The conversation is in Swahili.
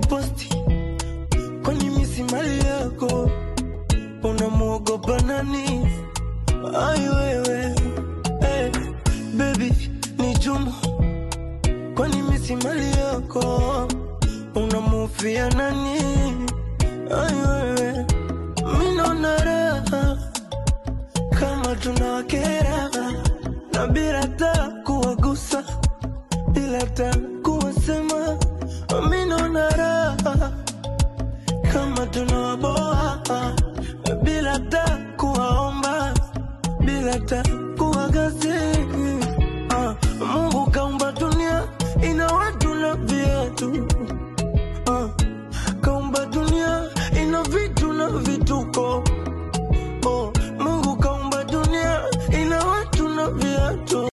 kuniposti kwani misi mali yako unamwogopa nani ai wewe hey, baby ni jumu kwani misi mali yako unamufia nani ai wewe minona raha kama tunawakera na bila taa